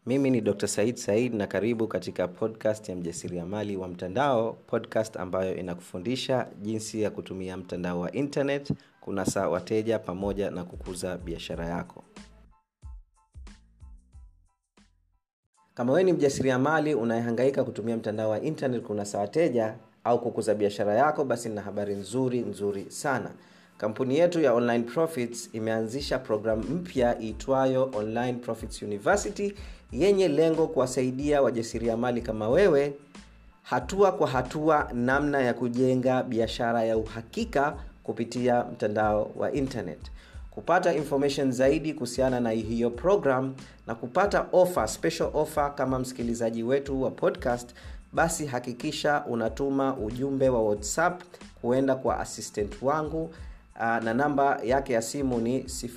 mimi ni dr said said na karibu katika podcast ya mjasiriamali wa mtandao podcast ambayo inakufundisha jinsi ya kutumia mtandao wa internet kunasa wateja pamoja na kukuza biashara yako kama wewe ni mjasiriamali unayehangaika kutumia mtandao wa internet kunasa wateja au kukuza biashara yako basi nina habari nzuri nzuri sana kampuni yetu ya online profits imeanzisha programu mpya iitwayo online profits university yenye lengo kuwasaidia wajasiriamali kama wewe hatua kwa hatua namna ya kujenga biashara ya uhakika kupitia mtandao wa internet kupata information zaidi kuhusiana na hiyo program na kupata offer, special offer kama msikilizaji wetu wa podcast basi hakikisha unatuma ujumbe wa whatsapp kuenda kwa assistant wangu uh, na namba yake ya simu ni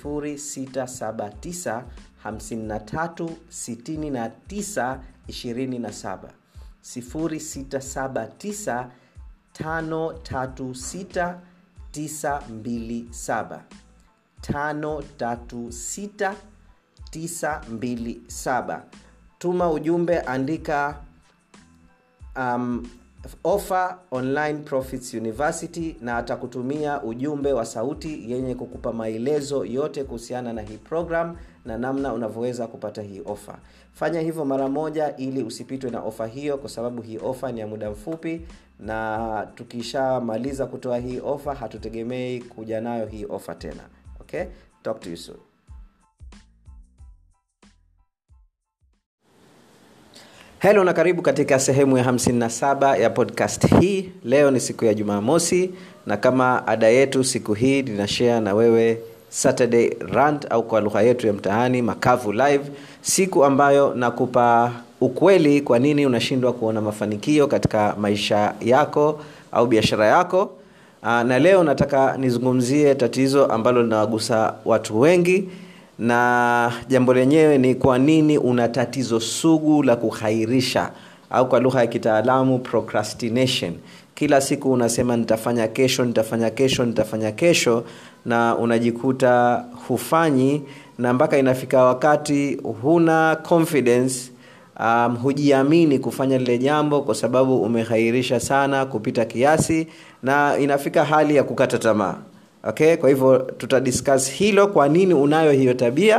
679 53 69 27 0679 536 927 536927 tuma ujumbe andika um, offer online profits university na atakutumia ujumbe wa sauti yenye kukupa maelezo yote kuhusiana na hii program na namna unavyoweza kupata hii ofa fanya hivyo mara moja ili usipitwe na ofa hiyo kwa sababu hii ofa ni ya muda mfupi na tukishamaliza kutoa hii ofa hatutegemei kuja nayo hii ofa tena okay talk to you soon helo na karibu katika sehemu ya 57 ya podcast hii leo ni siku ya jumamosi na kama ada yetu siku hii ninashare na wewe saturday rant au kwa lugha yetu ya mtaani makavu live siku ambayo nakupa ukweli kwa nini unashindwa kuona mafanikio katika maisha yako au biashara yako Aa, na leo nataka nizungumzie tatizo ambalo linawagusa watu wengi na jambo lenyewe ni kwa nini una tatizo sugu la kuhairisha au kwa lugha ya kitaalamu procrastination kila siku unasema nitafanya kesho nitafanya kesho nitafanya kesho na unajikuta hufanyi na mpaka inafika wakati huna confidence um, hujiamini kufanya lile jambo kwa sababu umehairisha sana kupita kiasi na inafika hali ya kukata tamaa okay kwa hivyo tutadiscuss hilo kwa nini unayo hiyo tabia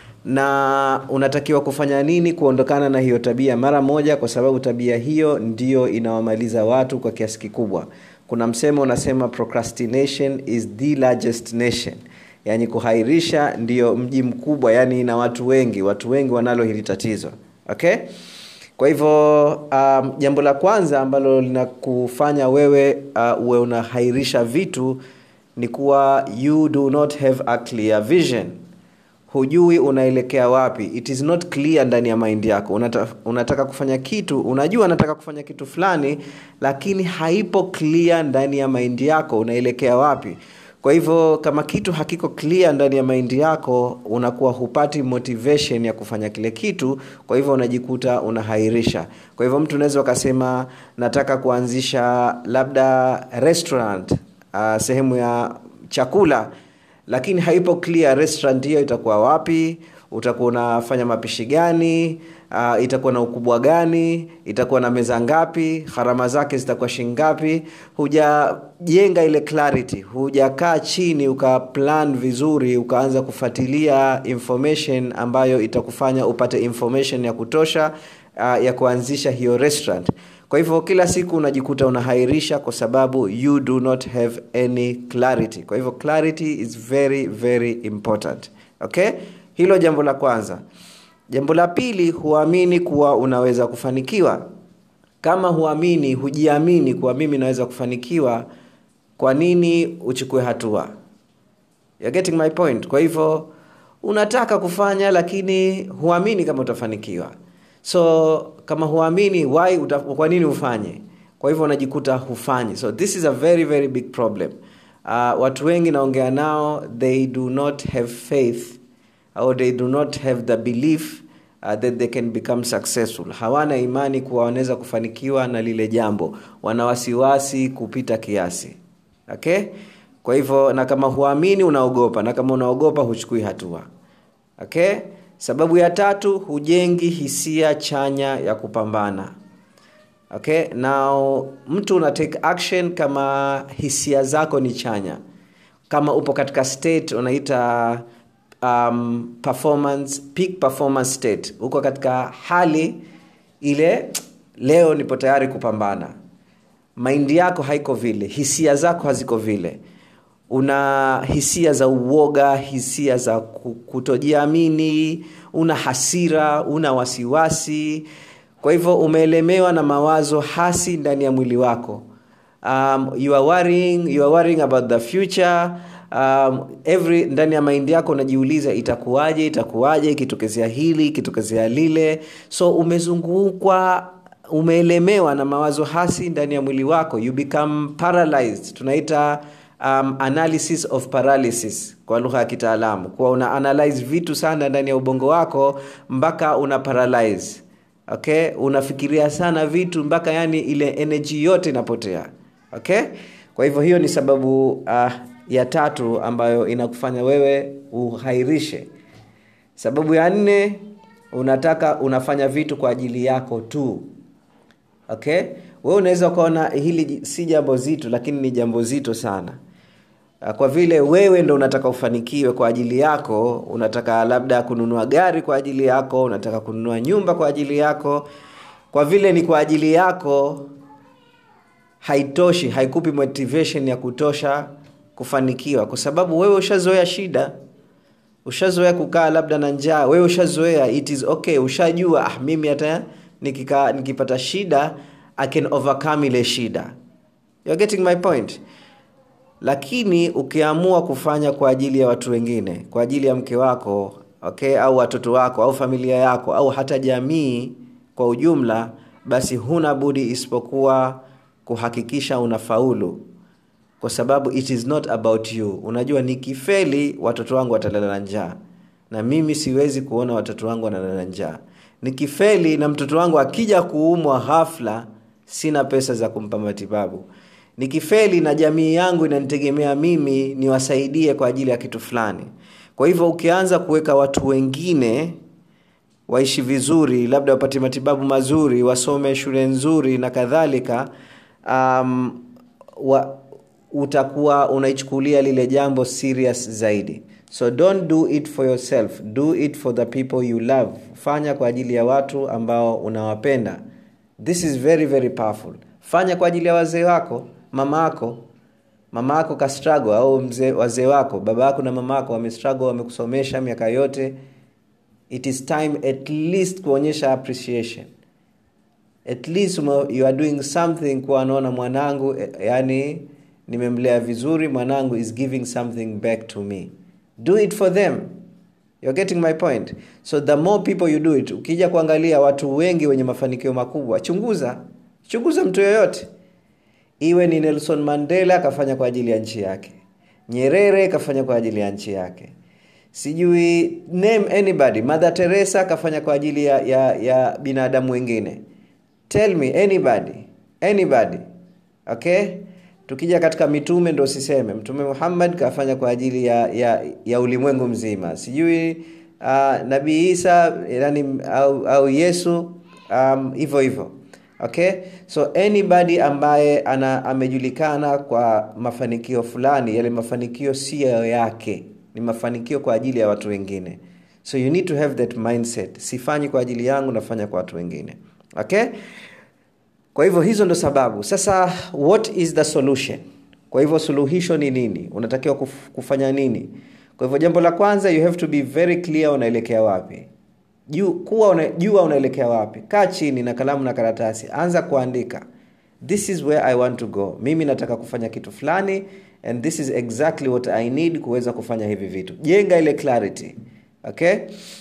na unatakiwa kufanya nini kuondokana na hiyo tabia mara moja kwa sababu tabia hiyo ndio inawamaliza watu kwa kiasi kikubwa kuna msemo unasema procrastination is the largest nation yaani kuhairisha ndiyo mji mkubwa yaani ina watu wengi watu wengi wanalo hili tatizo okay kwa hivyo um, jambo la kwanza ambalo linakufanya wewe uh, uwe unahairisha vitu ni kuwa you do not have a clear vision hujui unaelekea wapi it is not clear ndani ya maindi yako unata, unataka kufanya kitu unajua unataka kufanya kitu fulani lakini haipo clear ndani ya maindi yako unaelekea wapi kwa hivyo kama kitu hakiko clear ndani ya maindi yako unakuwa hupati motivation ya kufanya kile kitu kwa hivyo unajikuta unahairisha kwa hivyo mtu unaweza ukasema nataka kuanzisha labda restaurant uh, sehemu ya chakula lakini haipo clear restaurant hiyo itakuwa wapi utakuwa unafanya mapishi gani uh, itakuwa na ukubwa gani itakuwa na meza ngapi gharama zake zitakuwa shingapi hujajenga ile clarity hujakaa chini ukaplan vizuri ukaanza kufuatilia information ambayo itakufanya upate information ya kutosha uh, ya kuanzisha hiyo restaurant kwa hivyo kila siku unajikuta unahairisha kwa sababu you do not have any clarity kwa hivyo clarity is very very important okay hilo jambo la kwanza jambo la pili huamini kuwa unaweza kufanikiwa kama huamini hujiamini kuwa mimi naweza kufanikiwa kwa nini uchukue hatua You're getting my point kwa hivyo unataka kufanya lakini huamini kama utafanikiwa so kama huamini why uta, kwa nini ufanye kwa hivyo unajikuta hufanyi so this is a very very big problem uh, watu wengi naongea nao they do not have faith or they do not have the belief uh, that they can become successful hawana imani kuwa wanaweza kufanikiwa na lile jambo wana wasiwasi kupita kiasi okay kwa hivyo na kama huamini unaogopa na kama unaogopa huchukui hatua okay sababu ya tatu hujengi hisia chanya ya kupambana okay now mtu una take action kama hisia zako ni chanya kama upo katika state unaita um, performance peak performance state uko katika hali ile leo nipo tayari kupambana maindi yako haiko vile hisia zako haziko vile una hisia za uoga hisia za kutojiamini una hasira una wasiwasi kwa hivyo umeelemewa na mawazo hasi ndani ya mwili wako um, you are worrying, you are worrying about the future um, every ndani ya maindi yako unajiuliza itakuwaje itakuwaje ikitokezea hili ikitokezea lile so umezungukwa umeelemewa na mawazo hasi ndani ya mwili wako you become paralyzed tunaita um, analysis of paralysis kwa lugha ya kitaalamu kuwa una analyze vitu sana ndani ya ubongo wako mpaka una paralyze okay unafikiria sana vitu mpaka yani ile energy yote inapotea okay kwa hivyo hiyo ni sababu uh, ya tatu ambayo inakufanya wewe uhairishe sababu ya nne unataka unafanya vitu kwa ajili yako tu okay wewe unaweza ukaona hili si jambo zito lakini ni jambo zito sana kwa vile wewe ndo unataka ufanikiwe kwa ajili yako unataka labda kununua gari kwa ajili yako unataka kununua nyumba kwa ajili yako kwa vile ni kwa ajili yako haitoshi haikupi motivation ya kutosha kufanikiwa kwa sababu wewe ushazoea shida ushazoea kukaa labda na njaa wewe ushazoea it is okay ushajua ah, mimi hata nikika, nikipata shida i can overcome ile shida You're getting my point lakini ukiamua kufanya kwa ajili ya watu wengine kwa ajili ya mke wako okay au watoto wako au familia yako au hata jamii kwa ujumla basi huna budi isipokuwa kuhakikisha unafaulu kwa sababu it is not about you unajua nikifeli watoto wangu watalala na njaa na mimi siwezi kuona watoto wangu wanalala njaa nikifeli na mtoto wangu akija kuumwa hafla sina pesa za kumpa matibabu nikifeli na jamii yangu inanitegemea mimi niwasaidie kwa ajili ya kitu fulani kwa hivyo ukianza kuweka watu wengine waishi vizuri labda wapate matibabu mazuri wasome shule nzuri na kadhalika um, wa, utakuwa unaichukulia lile jambo serious zaidi so don't do it for yourself do it for the people you love fanya kwa ajili ya watu ambao unawapenda this is very very powerful fanya kwa ajili ya wazee wako mama yako mama yako kastrago au mzee wazee wako baba yako na mama yako wamestrago wamekusomesha miaka yote it is time at least kuonyesha appreciation at least you are doing something kuwa anaona mwanangu yani nimemlea vizuri mwanangu is giving something back to me do it for them You're getting my point so the more people you do it ukija kuangalia watu wengi wenye mafanikio makubwa chunguza chunguza mtu yoyote iwe ni nelson mandela akafanya kwa ajili ya nchi yake nyerere kafanya kwa ajili ya nchi yake sijui name anybody mother teresa akafanya kwa ajili ya, ya, ya binadamu wengine tell me anybody anybody okay tukija katika mitume ndo siseme mtume muhammad kafanya kwa ajili ya, ya, ya ulimwengu mzima sijui uh, nabii isa yani, au, au yesu hivyo um, hivyo okay so anybody ambaye ana amejulikana kwa mafanikio fulani yale mafanikio siyo yake ni mafanikio kwa ajili ya watu wengine so you need to have that mindset sifanyi kwa ajili yangu nafanya kwa watu wengine okay kwa hivyo hizo ndo sababu sasa what is the solution kwa hivyo suluhisho ni nini unatakiwa kuf, kufanya nini kwa hivyo jambo la kwanza you have to be very clear unaelekea wapi juu kuwa una, jua unaelekea wapi kaa chini na kalamu na karatasi anza kuandika this is where i want to go mimi nataka kufanya kitu fulani and this is exactly what i need kuweza kufanya hivi vitu jenga ile clarity okay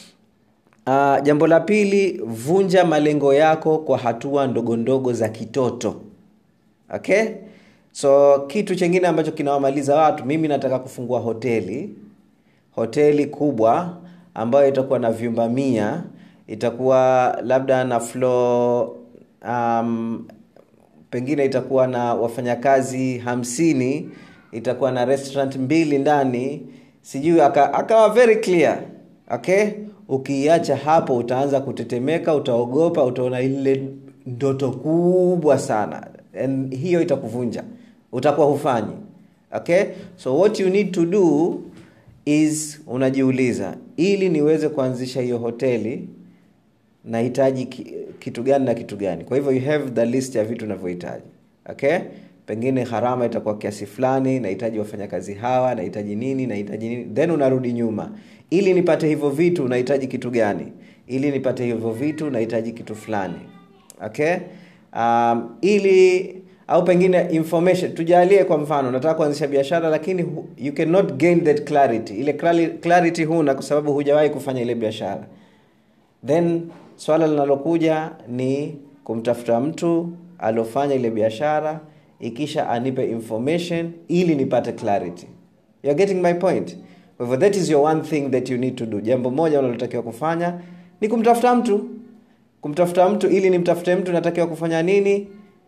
uh, jambo la pili vunja malengo yako kwa hatua ndogo ndogo za kitoto okay so kitu chengine ambacho kinawamaliza watu mimi nataka kufungua hoteli hoteli kubwa ambayo itakuwa na vyumba mia itakuwa labda na floor um, pengine itakuwa na wafanyakazi hamsini itakuwa na restaurant mbili ndani sijui akawa aka very clear okay ukiiacha hapo utaanza kutetemeka utaogopa utaona ile ndoto kubwa sana and hiyo itakuvunja utakuwa hufanyi okay so what you need to do is unajiuliza ili niweze kuanzisha hiyo hoteli nahitaji ki- kitu gani na kitu gani kwa hivyo you have the list ya vitu unavyohitaji okay pengine gharama itakuwa kiasi fulani nahitaji wafanyakazi hawa nahitaji nini nahitaji nini then unarudi nyuma ili nipate hivyo vitu nahitaji kitu gani ili nipate hivyo vitu nahitaji kitu fulani okay um, ili au pengine information tujalie kwa mfano nataka kuanzisha biashara lakini hu- you cannot gain that clarity ile clari- clarity huna kwa sababu hujawahi kufanya ile biashara then swala linalokuja ni kumtafuta mtu aliofanya ile biashara ikisha anipe information ili nipate clarity You're getting my point kwa hivyo that is your one thing that you need to do jambo moja unalotakiwa kufanya ni kumtafuta mtu kumtafuta mtu ili nimtafute mtu natakiwa kufanya nini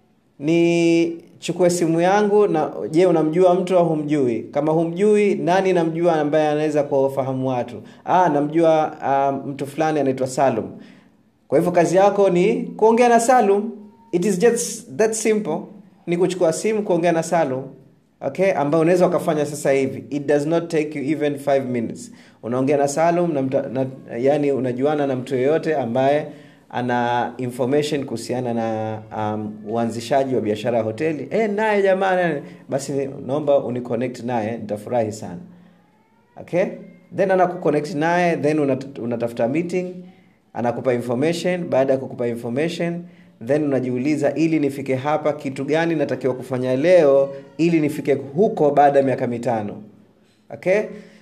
ni chukue simu yangu na je unamjua mtu au humjui kama humjui nani namjua ambaye anaweza kuwafahamu watu ah, namjua uh, mtu fulani anaitwa salum kwa hivyo kazi yako ni kuongea na salum it is just that simple ni kuchukua simu kuongea na salum okay ambayo unaweza ukafanya sasa hivi it does not take you even 5 minutes unaongea na salum na, mta, na yani unajuana na mtu yeyote ambaye ana information kuhusiana na um, uanzishaji wa biashara ya hoteli e, naye jamani basi naomba uniconnect naye nitafurahi sana okay then anakuconnect naye then unat- unatafuta meeting anakupa information baada ya kukupa information then unajiuliza ili nifike hapa kitu gani natakiwa kufanya leo ili nifike huko baada ya miaka mitano okay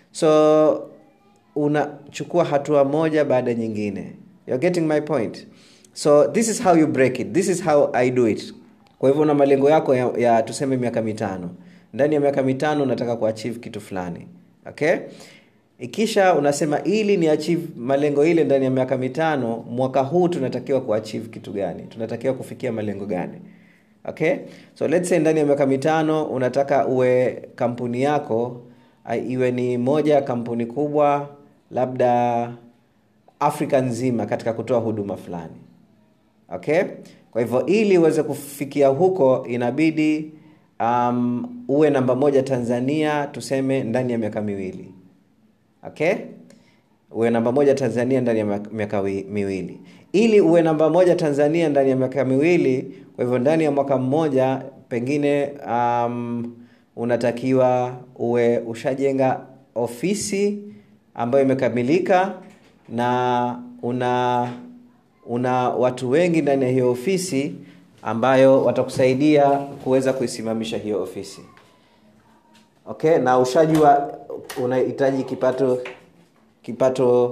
so unachukua hatua moja baada ya nyingine You're getting my point so this is how you break it this is how i do it kwa hivyo una malengo yako ya, ya tuseme miaka mitano ndani ya miaka mitano unataka kuachieve kitu fulani okay ikisha unasema ili ni achieve malengo ile ndani ya miaka mitano mwaka huu tunatakiwa kuachieve kitu gani tunatakiwa kufikia malengo gani okay so let's say ndani ya miaka mitano unataka uwe kampuni yako uh, iwe ni moja ya kampuni kubwa labda afrika nzima katika kutoa huduma fulani okay kwa hivyo ili uweze kufikia huko inabidi um, uwe namba moja tanzania tuseme ndani ya miaka miwili okay uwe namba moja tanzania ndani ya miaka- miaka wi- miwili ili uwe namba moja tanzania ndani ya miaka miwili kwa hivyo ndani ya mwaka mmoja pengine um, unatakiwa uwe ushajenga ofisi ambayo imekamilika na una una watu wengi ndani ya hiyo ofisi ambayo watakusaidia kuweza kuisimamisha hiyo ofisi okay na ushajua unahitaji kipato kipato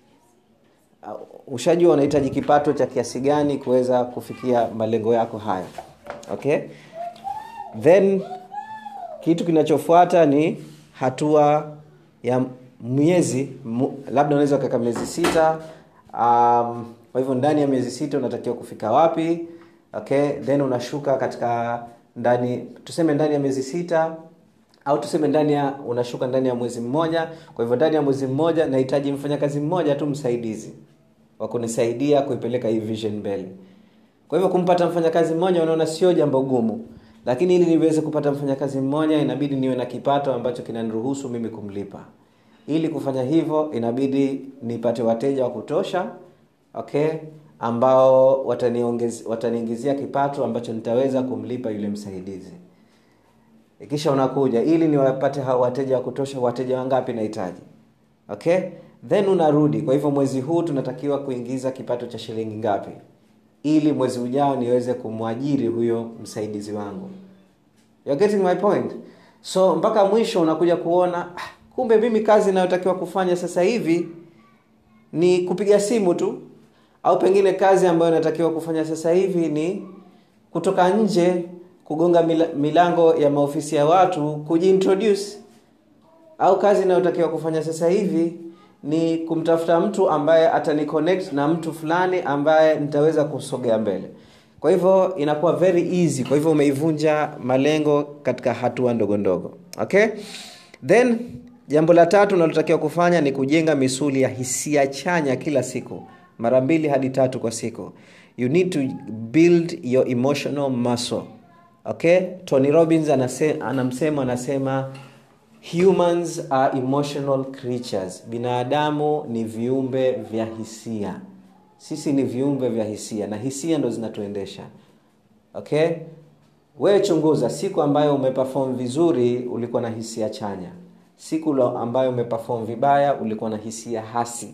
uh, ushajua unahitaji kipato cha kiasi gani kuweza kufikia malengo yako hayo okay then kitu kinachofuata ni hatua ya miezi mu, labda unaweza ukaweka miezi sita um, kwa hivyo ndani ya miezi sita unatakiwa kufika wapi okay then unashuka katika ndani tuseme ndani ya miezi sita au tuseme ndani ya unashuka ndani ya mwezi mmoja kwa hivyo ndani ya mwezi mmoja nahitaji mfanyakazi mmoja tu msaidizi wa kunisaidia kuipeleka hii vision mbele kwa hivyo kumpata mfanyakazi mmoja unaona sio jambo gumu lakini ili niweze kupata mfanyakazi mmoja inabidi niwe na kipato ambacho kinaniruhusu mimi kumlipa ili kufanya hivyo inabidi nipate wateja wa kutosha okay ambao wataniongez- wataniingizia kipato ambacho nitaweza kumlipa yule msaidizi kisha unakuja ili niwapate hao wateja wa kutosha wateja wangapi nahitaji okay then unarudi kwa hivyo mwezi huu tunatakiwa kuingiza kipato cha shilingi ngapi ili mwezi ujao niweze kumwajiri huyo msaidizi wangu You're getting my point so mpaka mwisho unakuja kuona ah, kumbe mimi kazi inayotakiwa kufanya sasa hivi ni kupiga simu tu au pengine kazi ambayo inatakiwa kufanya sasa hivi ni kutoka nje kugonga mila- milango ya maofisi ya watu kujiintroduce au kazi inayotakiwa kufanya sasa hivi ni kumtafuta mtu ambaye ataniconnect na mtu fulani ambaye nitaweza kusogea mbele kwa hivyo inakuwa very easy kwa hivyo umeivunja malengo katika hatua ndogo ndogo okay then jambo la tatu unalotakiwa kufanya ni kujenga misuli ya hisia chanya kila siku mara mbili hadi tatu kwa siku you need to build your emotional muscle okay tony robbins anase, anamsema anasema humans are emotional creatures binadamu ni viumbe vya hisia sisi ni viumbe vya hisia na hisia ndo zinatuendesha okay wewe chunguza siku ambayo umeperform vizuri ulikuwa na hisia chanya siku ambayo umeperform vibaya ulikuwa na hisia hasi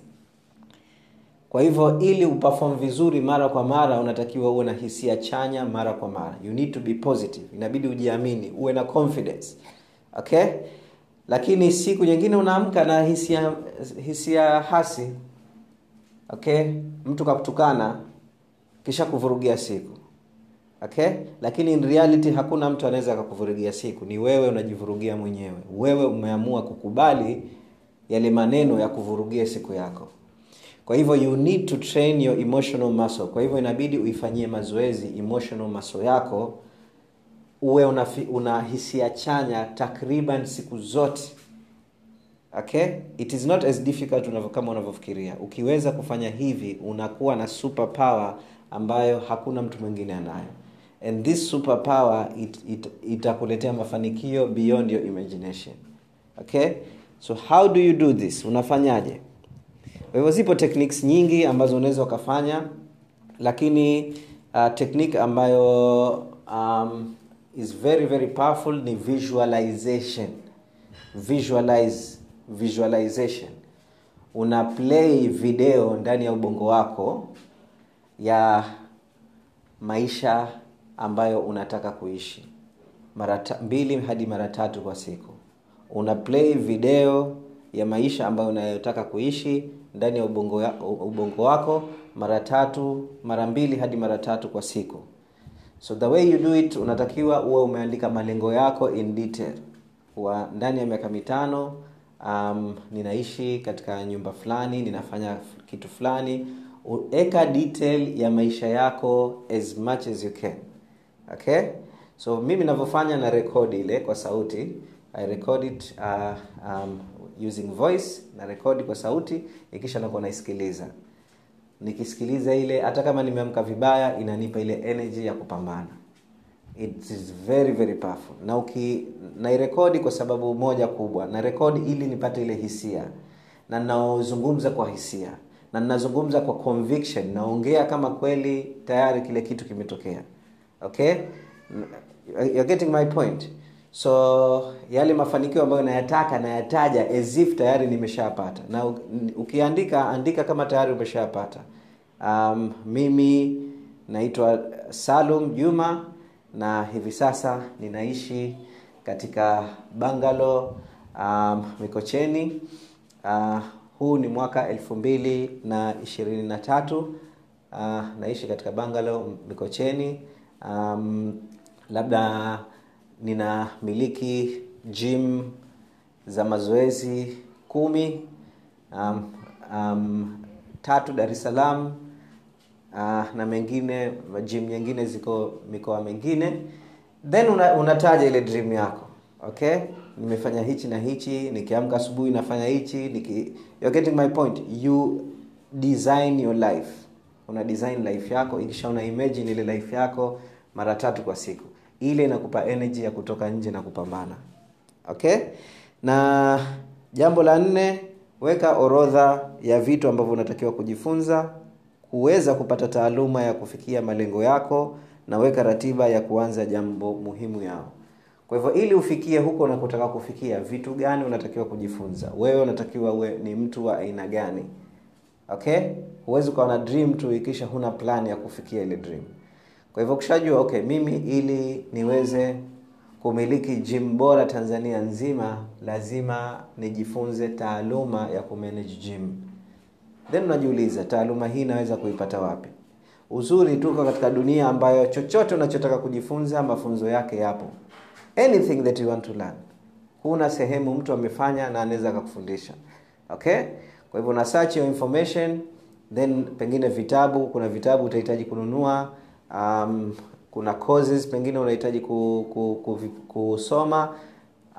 kwa hivyo ili uperform vizuri mara kwa mara unatakiwa uwe na hisia chanya mara kwa mara you need to be positive inabidi ujiamini uwe na confidence okay lakini siku nyingine unaamka na hisia hisia hasi okay mtu kakutukana kisha kuvurugia siku okay lakini in reality hakuna mtu anaweza akakuvurugia siku ni wewe unajivurugia mwenyewe wewe umeamua kukubali yale maneno ya kuvurugia siku yako kwa hivyo you need to train your emotional muscle kwa hivyo inabidi uifanyie mazoezi emotional muscle yako uwe una, una hisia chanya takriban siku zote okay it is not as difficult unavyo, kama unavyofikiria ukiweza kufanya hivi unakuwa na super power ambayo hakuna mtu mwingine anayo and this super power it, it, itakuletea mafanikio beyond your imagination okay so how do you do this unafanyaje kwa hivyo zipo techniques nyingi ambazo unaweza ukafanya lakini uh, technique ambayo um, is very very powerful ni visualization visualize visualization una play video ndani ya ubongo wako ya maisha ambayo unataka kuishi mara mbili hadi mara tatu kwa siku una play video ya maisha ambayo unayotaka kuishi ndani ya ubongo, ya, ubongo wako mara tatu mara mbili hadi mara tatu kwa siku so the way you do it unatakiwa uwe umeandika malengo yako in detail wa ndani ya miaka mitano um, ninaishi katika nyumba fulani ninafanya kitu fulani eka detail ya maisha yako as much as you can okay so mimi navyofanya na rekodi ile kwa sauti i record it uh, um, using voice na rekodi kwa sauti ikisha nakuwa naisikiliza nikisikiliza ile hata kama nimeamka vibaya inanipa ile energy ya kupambana it is very very powerful na uki nairekodi kwa sababu moja kubwa na rekodi ili nipate ile hisia na naozungumza kwa hisia na ninazungumza kwa conviction naongea kama kweli tayari kile kitu kimetokea okay you're getting my point so yale mafanikio ambayo nayataka nayataja as if tayari nimeshapata na ukiandika andika kama tayari umeshapata um, mimi naitwa salum juma na hivi sasa ninaishi katika bangalo um, mikocheni uh, huu ni mwaka elfu mbili na ishirini na tatu uh, naishi katika bangalo mikocheni um, labda ninamiliki gym za mazoezi kumi um, um, tatu dar es salaam uh, na mengine gym nyingine ziko mikoa mingine then una, unataja ile dream yako okay nimefanya hichi na hichi nikiamka asubuhi nafanya hichi niki, you're getting my point you design your life una design life yako ikisha una imagine ile life yako mara tatu kwa siku ile inakupa energy ya kutoka nje na kupambana okay na jambo la nne weka orodha ya vitu ambavyo unatakiwa kujifunza kuweza kupata taaluma ya kufikia malengo yako na weka ratiba ya kuanza jambo muhimu yao kwa hivyo ili ufikie huko unakotaka kufikia vitu gani unatakiwa kujifunza wewe unatakiwa uwe ni mtu wa aina gani okay huwezi ukawa na dream tu ikisha huna plan ya kufikia ile dream kwa hivyo ukishajua okay mimi ili niweze kumiliki gym bora tanzania nzima lazima nijifunze taaluma ya kumanage gym then unajiuliza taaluma hii naweza kuipata wapi uzuri tuko katika dunia ambayo chochote unachotaka kujifunza mafunzo yake yapo anything that you want to learn huna sehemu mtu amefanya na anaweza akakufundisha okay kwa hivyo una search your information then pengine vitabu kuna vitabu utahitaji kununua um, kuna courses pengine unahitaji ku, ku, ku, kusoma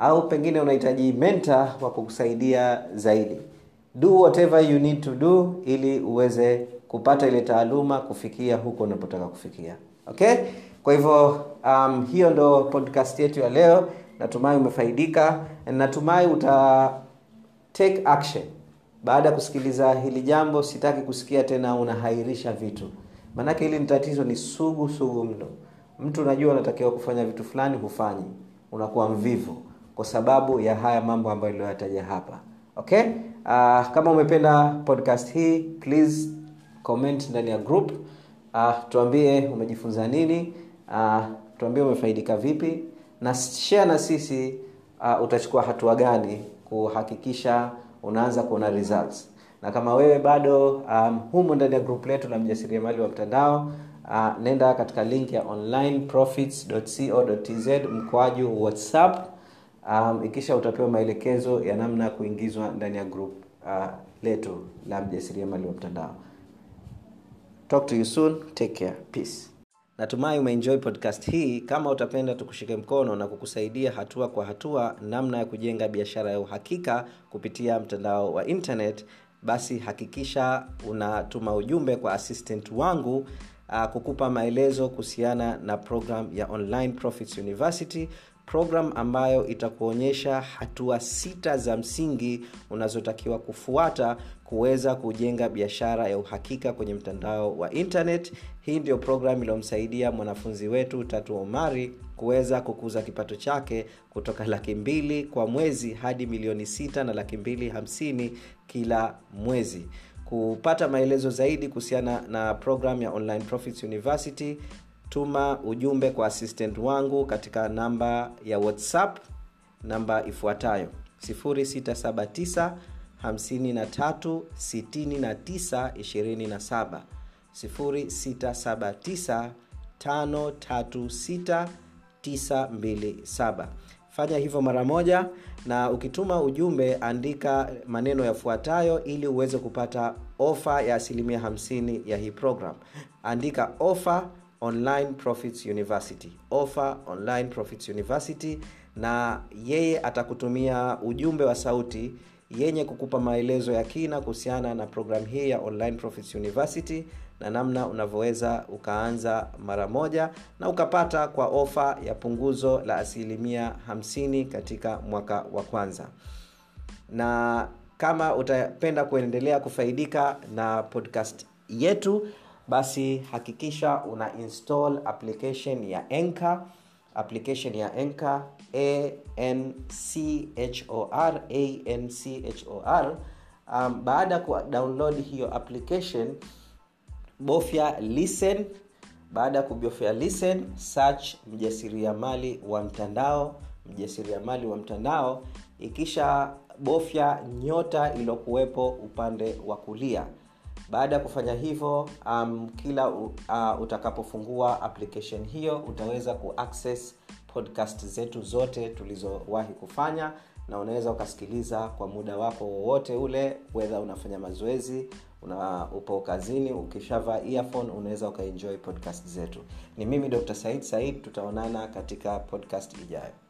au pengine unahitaji mentor wa kukusaidia zaidi do whatever you need to do ili uweze kupata ile taaluma kufikia huko unapotaka kufikia okay kwa hivyo um, hiyo ndo podcast yetu ya leo natumai umefaidika natumai uta take action baada ya kusikiliza hili jambo sitaki kusikia tena unahairisha vitu maanake hili ni tatizo ni sugu sugu mno mtu unajua unatakiwa kufanya vitu fulani hufanyi unakuwa mvivu kwa sababu ya haya mambo ambayo iliyoyataja hapa okay uh, kama umependa podcast hii please comment ndani ya group uh, tuambie umejifunza nini uh, tuambie umefaidika vipi na share na sisi uh, utachukua hatua gani kuhakikisha unaanza kuona results na kama wewe bado um, humo ndani ya group letu la mjasiriamali wa mtandao uh, nenda katika link ya onlineprofits.co.tz mkwaju whatsapp um, ikisha utapewa maelekezo ya namna ya kuingizwa ndani ya group uh, letu la mjasiriamali wa mtandao talk to you soon take care peace natumai umeenjoy podcast hii kama utapenda tukushike mkono na kukusaidia hatua kwa hatua namna ya kujenga biashara ya uhakika kupitia mtandao wa internet basi hakikisha unatuma ujumbe kwa assistant wangu uh, kukupa maelezo kuhusiana na program ya online profits university program ambayo itakuonyesha hatua sita za msingi unazotakiwa kufuata kuweza kujenga biashara ya uhakika kwenye mtandao wa internet hii ndio program iliyomsaidia mwanafunzi wetu tatu omari kuweza kukuza kipato chake kutoka laki mbili kwa mwezi hadi milioni sita na laki mbili hamsini kila mwezi kupata maelezo zaidi kuhusiana na program ya online profits university tuma ujumbe kwa assistant wangu katika namba ya whatsapp namba ifuatayo 679 53 69 27 0679 536 927 fanya hivyo mara moja na ukituma ujumbe andika maneno yafuatayo ili uweze kupata ofa ya asilimia 50 ya hii program andika ofa online profits university offer online profits university na yeye atakutumia ujumbe wa sauti yenye kukupa maelezo ya kina kuhusiana na programu hii ya online profits university na namna unavyoweza ukaanza mara moja na ukapata kwa ofa ya punguzo la asilimia 50 katika mwaka wa kwanza na kama utapenda kuendelea kufaidika na podcast yetu basi hakikisha una install application ya enka application ya enka anchor anchor um, baada ya kudownload hiyo application bofya listen baada ya kubofya listen search mjasiriamali wa mtandao mjasiriamali wa mtandao ikisha bofya nyota iliyokuwepo upande wa kulia baada ya kufanya hivyo um, kila uh, utakapofungua application hiyo utaweza kuaccess podcast zetu zote tulizowahi kufanya na unaweza ukasikiliza kwa muda wako wowote ule wedha unafanya mazoezi una upo kazini ukishavaa earphone unaweza ukaenjoy podcast zetu ni mimi dr said said tutaonana katika podcast ijayo